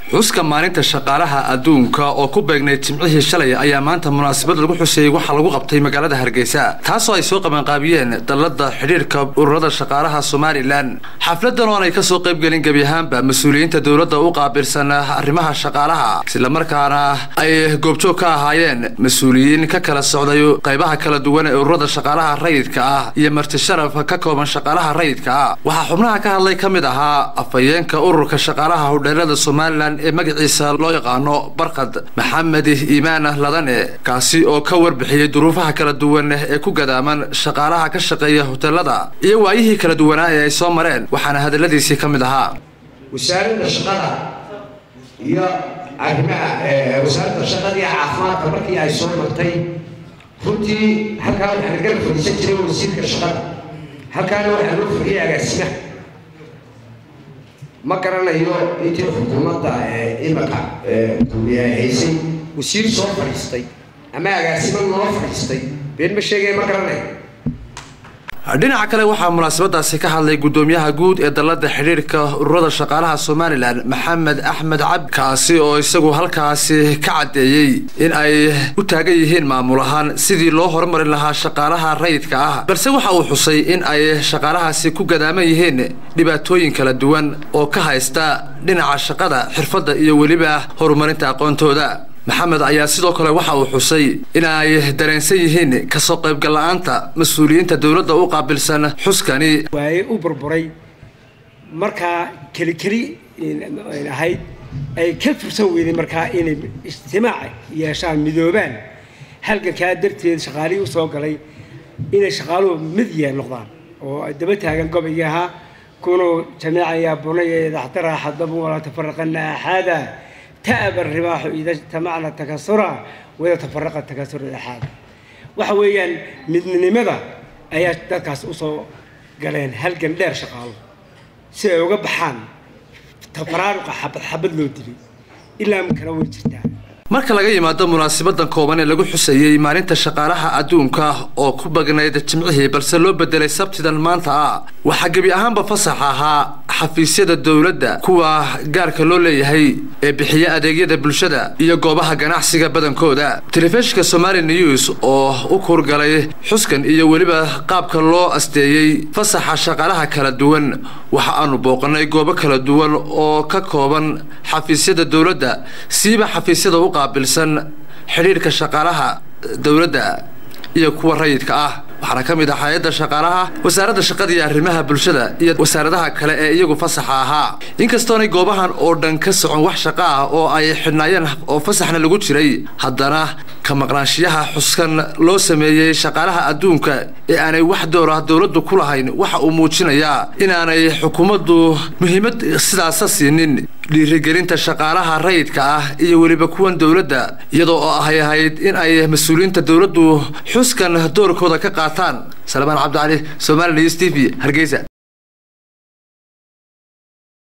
xuska maalinta shaqaalaha adduunka oo ku beegnayd jimcihii shalay ayaa maanta munaasabad lagu xuseeyey waxaa lagu qabtay magaalada hargeysa taasoo ay soo qabanqaabiyeen dallada xidhiirka ururada shaqaalaha somalilan xafladan oo aanay kasoo qaybgelin gebi ahaanba mas-uuliyiinta dowladda u qaabilsan arrimaha shaqaalaha islamarkaana ay goobjoog ka ahaayeen mas-uuliyiin ka kala socday qaybaha kala duwan ee ururada shaqaalaha rayidka ah iyo marti sharaf ka kooban shaqaalaha rayidka ah waxaa xubnaha ka hadlay ka mid ahaa afhayeenka ururka shaqaalaha hodheelada somalilan ee magaciisa loo yaqaano barkad maxamed iimaan ladane kaasi oo ka warbixiyey duruufaha kala duwan ee ku gadaaman shaqaalaha ka shaqeeya hoteelada iyo waayihii kala duwanaa ee ay soo mareen waxaana hadaladiisii ka mid ahaa wasaaradda shaqada iyo arrimaha wasaaradda shaqada iyo caafimaadka markii ay soo martay runtii halkaa waxaan garab fadhiisan jiray wasiirka shaqada halkaana waxaa loo fadhiyay agaasimaha ma garanayo intii xukuumadda imaka haysay wasiir soo fadhiistay ama agaasimo noo fadhiistay been ma sheegaya ma garanayo dhinaca kale waxaa munaasabadaasi ka hadlay guddoomiyaha guud ee dallada xidhiirka ururada shaqaalaha somalilan maxamed axmed cabdi kaasi oo isagu halkaasi ka caddeeyey in ay u taagan yihiin maamul ahaan sidii loo horumarin lahaa shaqaalaha rayidka ah balse waxa uu xusay in ay shaqaalahaasi ku gadaaman yihiin dhibaatooyin kala duwan oo ka haysta dhinaca shaqada xirfadda iyo weliba horumarinta aqoontooda maxamed ayaa sidoo kale waxa uu xusay in ay dareensan yihiin kasoo qaybgal la-aanta mas-uuliyiinta dowladda u qaabilsan xuskani waaye u burburay markaa keli keli ahayd ay ka fursan weyday markaa inay ijtimaac yeeshaan midoobaan halgankaa darteed shaqaalihii usoo galay inay shaqaaluhu mid yee noqdaan oo daba taagan gobaygii ahaa kunuu jamiican yaa bunaya idaxtara xadabu walaa tafaraqana axaada تأب الرباح إذا اجتمعنا تكسرا وإذا تفرق التكسر الأحاد waxa weeyaan midnimada ayaa dadkaas usoo galeen halgan dheer shaqaalo si ay uga baxaan tafaraaruqa xabad xabad loo dilay ilaa makana way jirtaa marka laga yimaado munaasabadan kooban ee lagu xuseeyey maalinta shaqaalaha adduunka oo ku bagnayd jimcihii balse loo bedelay sabtidan maanta ah waxaa gebi ahaanba fasax ahaa xafiisyada dowladda kuwa gaarka loo leeyahay ee bixiya adeegyada bulshada iyo goobaha ganacsiga badankooda telefishinka somali news oo u kuurgalay xuskan iyo weliba qaabka loo asteeyey fasaxa shaqaalaha kala duwan waxa aanu booqanay goobo kala duwan oo ka kooban xafiisyada dowladda siiba xafiisyada u qaabilsan xidhiirka shaqaalaha dowladda iyo kuwa rayidka ah waxaana ka mid ah hay-adda shaqaalaha wasaaradda shaqada iyo arrimaha bulshada iyo wasaaradaha kale ee iyagu fasaxa ahaa inkastoonay goobahan oo dhan ka socon wax shaqo ah oo ay xidhnaayeen oo fasaxna lagu jiray haddana ka maqnaanshiyaha xuskan loo sameeyey shaqaalaha adduunka ee aanay wax door ah dowladdu ku lahayn waxa uu muujinayaa inaanay xukuumaddu muhiimad sidaasa siinin dhiirigelinta shaqaalaha rayidka ah iyo weliba kuwan dowladda iyadoo oo ahay ahayd in ay mas-uuliyiinta dowladdu xuskan doorkooda ka qaataan salmaan cabdicali somali news t v hargeysa